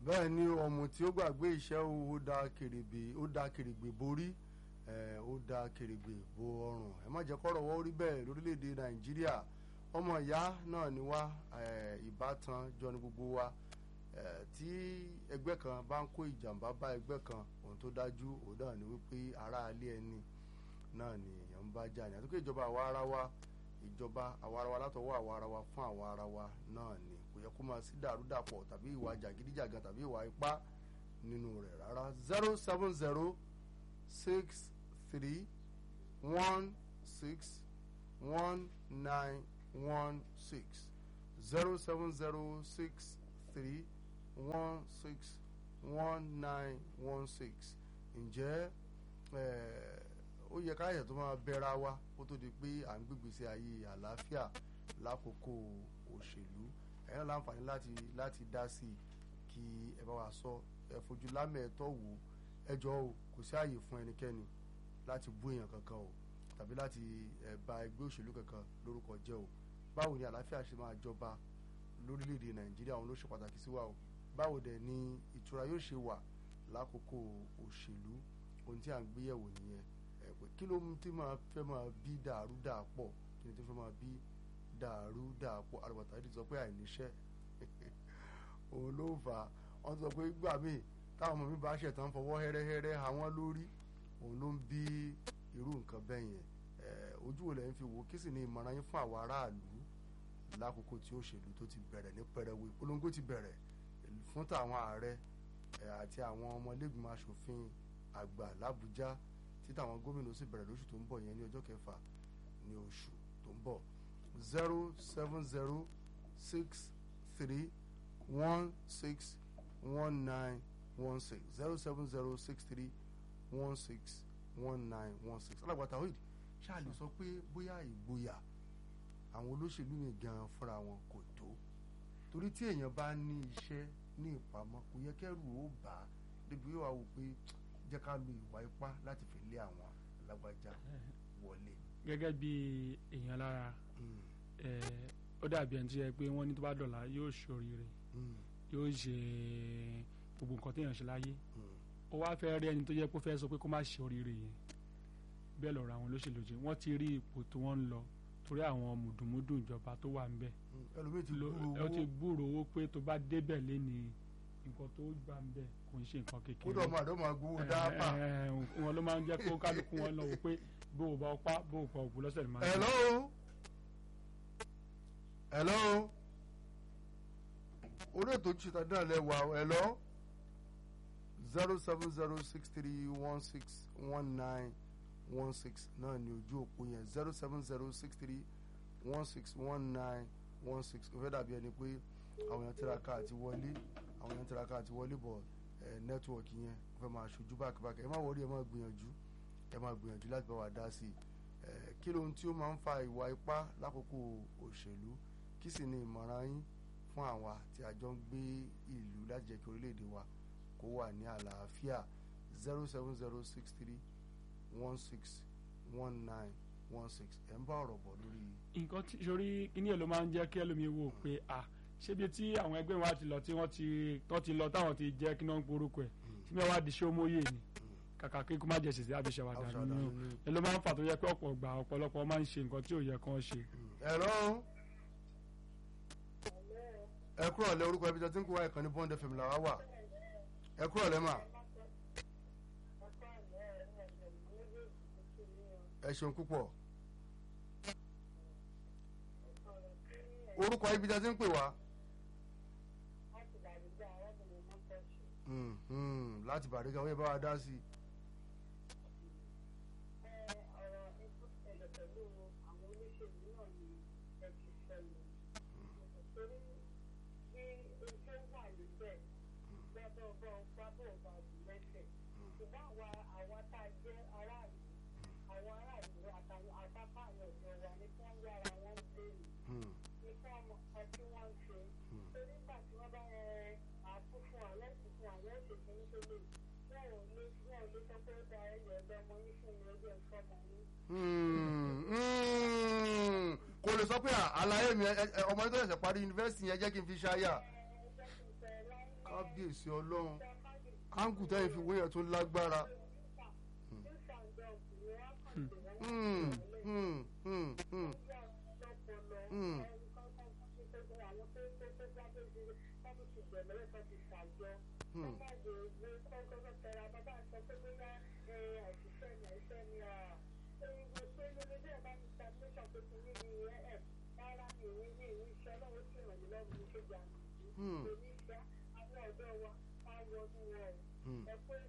bẹ́ẹ̀ ni ọmọ tí ó gbàgbé iṣẹ́ ó da kèrègbè ó da kèrègbè borí ẹ̀ ó da kèrègbè bo ọrùn ẹ má jẹ́ kọ́rọ̀ wọ́n rí bẹ́ẹ̀ lórílẹ̀‐èdè nàìjíríà ọmọ ìyá náà ni wá ẹ̀ ìbátan jọ ní gbogbo wa ẹ̀ tí ẹgbẹ́ kan bá ń kó ìjàmbá bá ẹgbẹ́ kan ohun tó dájú òun náà ni wípé ará ilé ẹni náà ni èèyàn ń bá jà ní àtúnkè ìjọba àwa ara wa ìjọba àwa ara wa látọwọ́ àwa ara wa fún àwa ara wa náà ni kò yẹ kó máa sí dàrúdàpọ̀ tàbí ìwà jàgídíjàgan tàbí ìwà ipá nínú rẹ̀ rárá zero seven zero six three one six one nine one six zero seven zero six three one six one nine one six ǹjẹ́ ó yẹ ká yẹ̀ tó máa bẹ́ra wa kó tó di pé à ń gbégbèsè ayé àlàáfíà lákòókò òṣèlú ẹ̀yin náà láǹfààní láti láti dá sí i kí ẹ bá wa sọ ẹ fojú lámẹ̀ẹ́tọ́ wò ẹ jọ o kò sí àyè fún ẹnikẹ́ni láti bú èèyàn kankan o tàbí láti ẹ bà ẹgbẹ́ òṣèlú kankan lórúkọ jẹ́ o báwo ni àlàáfíà ṣe máa jọba lórílẹ̀‐èdè nàìjíríà òun ló ṣe pàtàkì sí wa o báwo dẹ̀ ni ìtura yóò ṣe wà lákòókò òṣèlú ohun tí à ń gbéyẹ̀wò nìyẹn ẹ pé kí ló ti máa fẹ́ máa bí dàrú dàpọ̀ kí ni tó fẹ́ máa bí dàrú dàpọ̀ àrùbọ̀tà yìí ti sọ pé àìníṣẹ́ òun ló fà á wọ́n ti sọ pé gbà míì táwọn ọmọ mi bá ṣẹ̀tàn fọwọ́ hẹ́rẹ́hẹ́rẹ́ àwọn lórí òun ló ń bí irú nǹkan bẹ́ẹ̀ yẹn ojú wo lẹ́yìn fi wò kí sì ni ìmọ̀ràn yín fún àwọn aráàlú lákòókò tí òṣèlú tó ti bẹ̀rẹ̀ ní pẹrẹwu ìpolongo ti bẹ̀rẹ̀ fún tàwọn ààrẹ àti àwọn ọmọlẹ́gbìmọ̀ asòfin àgbà làbújá tí táwọn gómìnà sì bẹ̀rẹ̀ lóṣù tó ń bọ̀ yẹn ní ọjọ́ kẹfà ní oṣù tó ń bọ̀ zero seven zero six three one six one nine one six zero seven zero six three one six one nine one six alágbàtà oid ṣáàlì sọ pé bóyá ìgboyà àwọn olóṣèlú mi gan fúnra wọn kò tó torí tí èèyàn bá ní iṣẹ́ ní ìpamọ́ kò yẹ kẹ́rù ó bà á débi yóò wá wò pé jẹ́ ká lo ìwà ipá láti fi lé àwọn alágbájá wọlé. gẹ́gẹ́ bí èèyàn lára ó dàbí ẹni tí yẹ pé wọ́n ní tó bá dọ̀la yóò ṣoríire yóò ṣe gbogbo nǹkan téèyàn ṣe láyé ó wá fẹ́ rí ẹni tó yẹ kó fẹ́ sọ pé kó má ṣe oríire yẹn bẹ́ẹ̀ lọ́rọ̀ àwọn olóṣèlú jẹ́ wọ́n ti rí ipò tí wọ́n ń lọ torí àwọn mùdùmùdù ìjọba tó wà ńbẹ̀ ẹlòmíì ti gbúrò ẹ owó ti gbúrò owó pé tó bá débẹ̀ léni nǹkan tó gbà ńbẹ̀ kò ń ṣe nǹkan kékeré kódà ọmọ àdó máa gbowó dáàbà. ẹ, ẹ, wọn ló máa ń jẹ́ kó kálukú wọn lọ wò pé bó o bá ọpá bó o pa òkú lọ́sẹ̀ ló máa ń hello hello orí ètò ìṣètò àdúrà lẹ́wà hello zero seven zero six three one six one nine one six náà ni ojú òpó yẹn zero seven zero six three one six one nine one six ó fẹ́ dàbí ẹni pé àwọn èèyàn tiraka àti wọlé àwọn èèyàn tiraka àti wọlé bọ̀ ẹ̀ nẹ́tíwọ̀kì yẹn ó fẹ́ máa ṣojú bákàbákà ẹ má wọrí ẹ má gbìyànjú ẹ má gbìyànjú láti bá wa dá sí i ẹ̀ kí lóhun tí ó máa ń fa ìwà ipá lákòókò òṣèlú kí sì ni ìmọ̀ràn yín fún àwa tí a jọ ń gbé ìlú láti jẹ́ kí orílẹ̀-èdè wa kó wà ní àlàáfíà zero seven zero six three one six one nine one six ẹ̀ ń bá ọ̀rọ̀ bọ̀ lórí. nǹkan tí sori kíní ẹ̀ ló máa ń jẹ́ kí ẹlòmíín wò pé à ṣébi tí àwọn ẹgbẹ́ wa ti lọ tí wọ́n ti tọ́ ti lọ táwọn ti jẹ́ kí náà ń porúkọ ẹ̀ tí mi wá di ṣé ó móye ni kàkà kí kó má jẹ ṣèṣe àbí ṣẹwàdà Àbíṣàwàdà nínú nínú. ẹ ló máa ń fà tó yẹ pé ọ̀pọ̀ gbà ọ̀pọ̀lọpọ̀ máa ń ṣe nǹkan tí ò yẹ kán ṣe. ẹ̀rọ ẹ kúrò lẹ orúkọ ibi tí a ti ń kó wa ìkànnì bond fm làwa wà ẹ kúrò lẹ mà ẹ ṣeun púpọ̀ orúkọ ibi tí a ti ń pè wá Hmm, hmm, láti bàríkà wọ́n yẹ bá wa dá sí i. Hmm, hmm, hmm. kò lè sọ pé à, àlàyé mi ẹ- ẹ- ọmọ yẹn tó ṣẹ̀ṣẹ̀ parí yunifásitì yẹn jẹ́ kí n fi ṣáyà. kábíyèsí ọlọ́run áńkù tẹ́yìn fi wéyàn tó lágbára. Hmm, hmm, hmm, hmm, hmm. Hmm. Hmm. Hmm.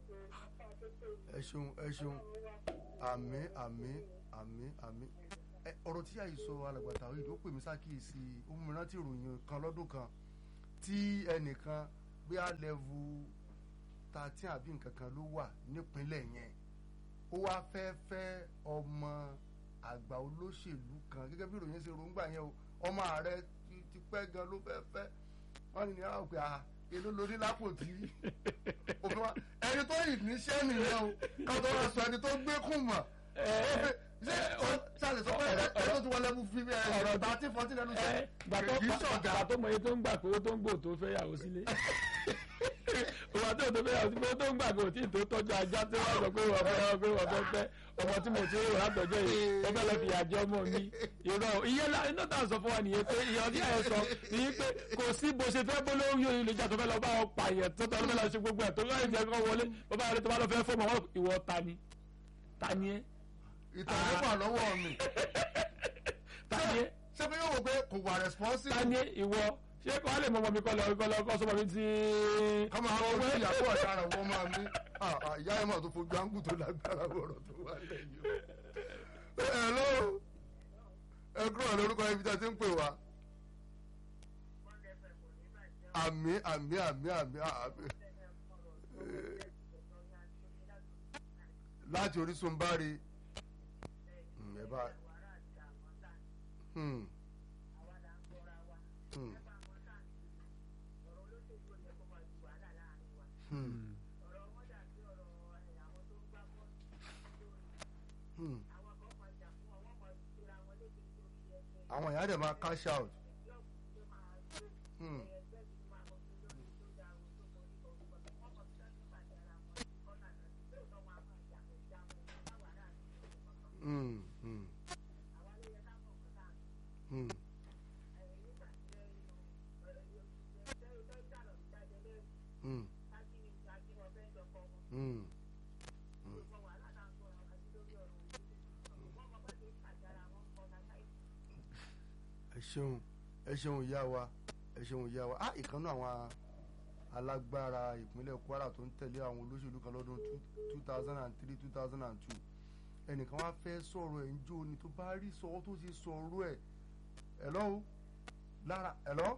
ẹ ṣeun ẹ ṣeun àmì àmì àmì àmì ẹ ọ̀rọ̀ tí àyè sọ alàgbàtà yìí ó pè mí sákìyèsí ó mú mi rántí ìròyìn kan lọ́dún kan tí ẹnìkan bí a lẹ́vù thirteen àbí nǹkan kan ló wà nípínlẹ̀ yẹn ó wá fẹ́ fẹ́ ọmọ àgbà olóṣèlú kan gẹ́gẹ́ bí ìròyìn ṣe rògbà yẹn o ọmọ ààrẹ ti pẹ́ gan ló fẹ́ fẹ́ wọ́n ní ní àwọn pé ah èló lórí lápò tí òfin wa ẹni tó yìí níṣẹ́ nìyẹn o káwọn tó wá sọ ẹni tó gbé kùn mọ̀ ṣé ṣàlẹ̀ sọ pé ẹ tó ti wọlé mú fi ọ̀rọ̀ thirty fourteen lẹ́nu sọ kì í ṣọ̀gá. gbà tó mọ iye tó ń gbà pé owó tó ń gbò tó fẹ́ yàwó sílé òwà tó tó fẹ́ yàwó sílé owó tó ń gbà kò tí ì tó tọ́jú ajá tí wọ́n sọ pé wọ́n fẹ́ pé wọ́n fẹ́ fẹ́ ọmọ tí mo ti rí wọ́n látọjọ́ yìí wọ́n fẹ́ lọ fi àjọ ọmọ mi irọ́ ìyẹn iná tà ń sọ fún wa nìyẹn pé ìyẹn ọdún yẹn sọ nìyẹn pé kò sí bó ṣe fẹ́ bó lórí oyè lè jà tó fẹ́ lọ bá wọn pààyàn tó tọ́ ló fẹ́ lọ ṣe gbogbo ẹ̀ tó láì jẹ́ kó wọlé bàbá rẹ tó bá lọ fẹ́ fọ́ mọ́ ìwọ ta ni ta ni ẹ́ ìtàn nípa lọ́wọ́ mi ta ni ẹ́ ṣé pé yóò wò pé kò wà responsible. ta ni ìwọ ṣé kò á lè mọ ọmọ mi kọ́ lọ kọ́ lọ kọ́ sọmọ mi ti. kọ́mọ àwọn ojú ìyàwó ọ̀daràn wọ́n máa ní ìyá ẹ̀ máa tó fojú áńgù tó lágbára wọ̀rọ̀ tó wà lẹ́yìn o. ẹ ló ẹ kúrò lórúkọ ibi tí a ti ń pè wá. àmì àmì àmì àmì àmì láti Orísun bá rí ẹ bá. Hmm. Hmm. Hmm. Hmm. àwọn èèyàn dẹ̀ máa cash out. Hmm. Hmm. Hmm. Hmm. Hmm. Hmm. ẹ ṣeun ẹ ṣeun ìyá wa ẹ ṣeun ìyá wa ah ìkànnì àwọn alágbára ìpínlẹ̀ Kwara tó ń tẹ̀lé àwọn olóṣèlú kan lọ́dún two thousand and three two thousand and two ẹnìkan wá fẹ́ sọ̀rọ̀ ẹ̀ ń jó ni tó bá rí sọ tó ti sọ̀rọ̀ ẹ̀ ẹ̀ lọ́wọ́ lára ẹ̀ lọ́wọ́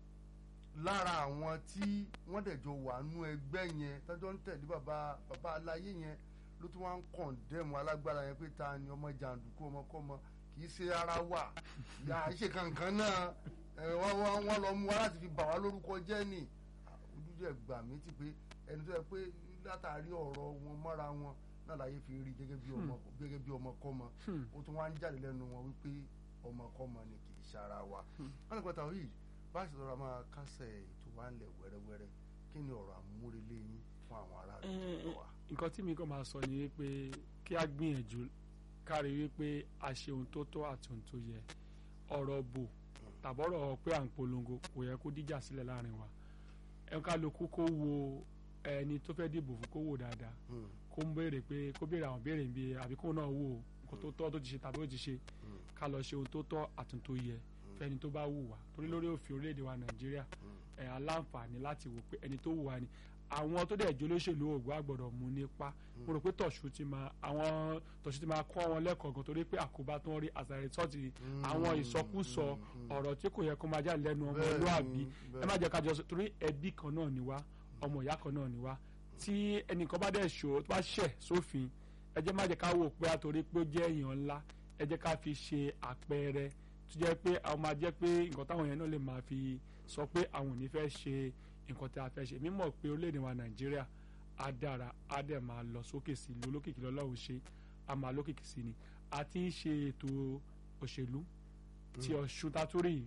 lára àwọn tí wọ́n dẹ̀jọ wà nú ẹgbẹ́ yẹn tọ́jọ́ ń tẹ̀lé bàbá bàbá aláyé yẹn ló tún wá ń kọ̀ǹdẹ́mù alágbára yẹn pé ta ni ọmọ jàǹdùkú ọmọkọ́mọ kì í ṣe ara wà yà ṣe kankan náà wọ́n lọ mú wa láti fi bà wá lórúkọ jẹ́ ni ojúṣe ẹgbà mi ti pé ẹni tó yẹ pé látàrí ọ̀rọ̀ wọn mọ́ra wọn náà láyé fi rí gẹ́gẹ́ bí ọmọ gẹ́gẹ́ bí ọmọkọ́mọ ó tún wá ń jáde lẹ́nu wọn wípé ọmọkọ́mọ ni kì í ṣe ara wa wọn lè pẹ́ta yìí bá a ṣe lọ́ra máa kásẹ̀ ètò wa ńlẹ̀ wẹ́rẹ́wẹ́rẹ́ kí ni ọ̀rọ̀ àmúrelé yín fún àwọn aráàlú tó wà. nǹkan tí mi kàn máa sọ ni wípé kí a gbìyànjú kárí wípé a ṣe ohun tó tọ́ àti ohun tó yẹ ọ̀rọ̀ bò tàbọ̀rọ̀ pé à ń polongo kò yẹ kó díjà sílẹ̀ láàrin wa ẹ kálukú kó wo ẹni tó fẹ́ dìbò fún kó wò dáadáa kó ń béèrè pé kó béèrè àwọn béèrè bí àbí kó náà wò kó tó tọ́ tó ti ṣe tàbí ó ti ṣe ká lọ ṣe ohun tó tọ́ àti ohun tó yẹ fẹ́ni tó bá wù wá torí lórí òfin orílẹ̀-èdè wa nàìjíríà ẹ̀ aláǹfààní láti wò pé ẹni tó wù wá ni àwọn tó dẹ̀ jólóṣèlú ògbó àgbọ̀dọ̀ mú nípa mo rò pé tọ̀ṣù ti máa àwọn tọ̀ṣù ti máa kọ́ wọn lẹ́kọ̀ọ́ gan torí pé àkóbá tó ń rí as a result àwọn ìsọkúsọ ọ̀rọ̀ tí kò yẹ kó máa jáde lẹ́nu ọmọlúàbí ẹ má jẹ́ ká jọ torí ẹbí kan náà ni wá ọmọ ìyá kan náà ni wá tí ẹnìkan bá dẹ̀ ṣò tó bá ṣẹ̀ sófin ẹ jẹ́ má jẹ́ ká wò pé àtòrí pé ó jẹ́ èèyàn ńlá ẹ jẹ́ ká fi ṣe àpẹẹrẹ tó jẹ́ pé àwọn máa jẹ́ pé nǹkan táwọn yẹn náà lè máa fi sọ pé àwọn ò ní fẹ́ ṣe nǹkan tí a fẹ́ ṣe mímọ̀ pé orílẹ̀-èdè wa nàìjíríà á dára á dẹ̀ máa lọ sókè sí i lólókìkí lọ́lọ́run ṣe á máa lókìkí sí ni a ti ń ṣe ètò òṣèlú tí ọ̀ṣun tatúrì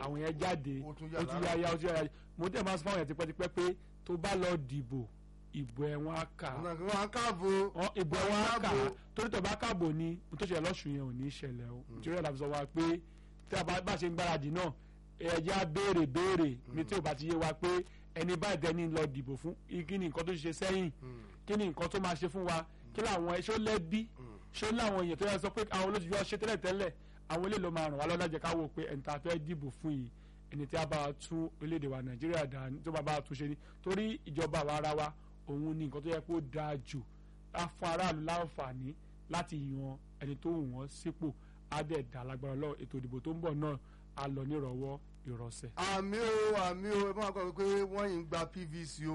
àwọn yẹn jáde ó tún ó tún yà yáyá ó tún yáyá mo tẹ̀ máa sọ fáwọn yẹn tipẹ́tipẹ́ pé tó bá lọ dìbò ìbò ẹ̀ wọ́n á kà á ọ̀nà kí wọ́n á káàbò Wọ́n- ìbò ẹ̀ wọ́n á kà á káàbò. torí tó bá káàbò ni mo tó ṣẹlẹ̀ lọ́sùn yẹn ò ní ṣẹlẹ̀ o nítorí ẹ̀ la fi sọ wa pé tí a bá bá ṣe ń gbáradì náà ẹ̀jẹ̀ á béèrè béèrè ní tí ò bá ti yé wa pé ẹni báyìí dẹni lọ dìbò fún kí ni nǹkan tó ṣe sẹ́yìn kí ni nǹkan tó máa ṣe fún wa kí làwọn ẹṣọ́ lẹ́bí ṣé láwọn èèyàn tó yẹ sọ pé àwọn olóṣèlú ọṣẹ tẹ́lẹ̀ tẹ́lẹ̀ àwọn ilé ló máa ràn wá lọ́la jẹ́ ká wò pé ẹni tá a fẹ́ dìbò fún yìí ẹni tí a bá wa tún orílẹ̀-èdè wa nàìjíríà dá tó bá bá wa tún ṣe ni torí ìjọba àwa ara wa òun ni nǹkan tó yẹ kó dáa jù á fún aráàlú láǹfààní láti yan ẹni tó wù wọ́n sípò á dẹ̀ dá lágbára lọ ètò ìdìbò tó ń bọ̀ náà á lọ nírọ̀wọ́ ìrọ̀sẹ̀. àmì o àmì o ẹ máa kọ́ pé wọ́n yìí ń gba pvc o